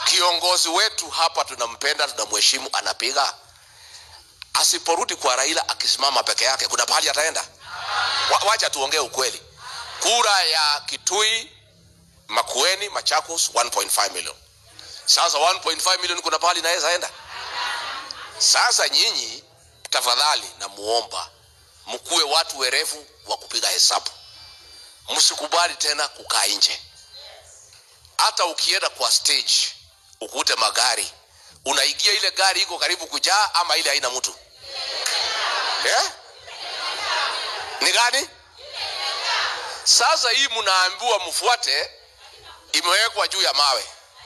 kiongozi wetu hapa tunampenda tunamheshimu anapiga asiporudi kwa raila akisimama peke yake kuna pahali ataenda Wa, wacha tuongee ukweli kura ya kitui makueni machakos 1.5 million sasa 1.5 million kuna pahali inaweza enda sasa nyinyi tafadhali namuomba mkuwe watu werevu wa kupiga hesabu msikubali tena kukaa nje hata ukienda kwa stage ukute magari unaingia ile gari iko karibu kujaa ama ile haina mtu yeah? ni gani sasa hii mnaambiwa mfuate imewekwa juu ya mawe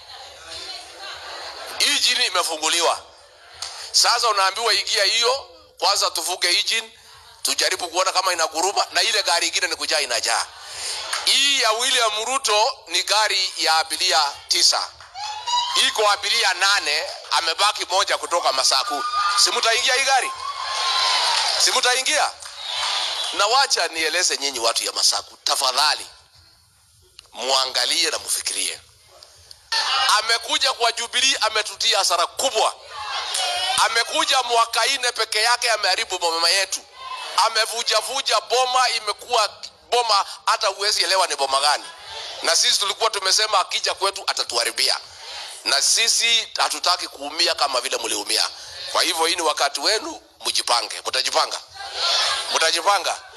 hii jini imefunguliwa sasa unaambiwa ingia hiyo kwanza tuvuge engine tujaribu kuona kama inaguruma na ile gari ingine ni kujaa inajaa hii ya william ruto ni gari ya abiria tisa iko abiria nane amebaki moja kutoka masaku simutaingia hii gari simutaingia na wacha nieleze nyinyi watu ya masaku tafadhali muangalie na mufikirie amekuja kwa jubilii ametutia hasara kubwa amekuja mwaka ine peke yake ameharibu boma yetu amevujavuja boma imekuwa boma hata huwezi elewa ni boma gani na sisi tulikuwa tumesema akija kwetu atatuharibia na sisi hatutaki kuumia kama vile mliumia kwa hivyo hii ni wakati wenu mjipange mtajipanga mtajipanga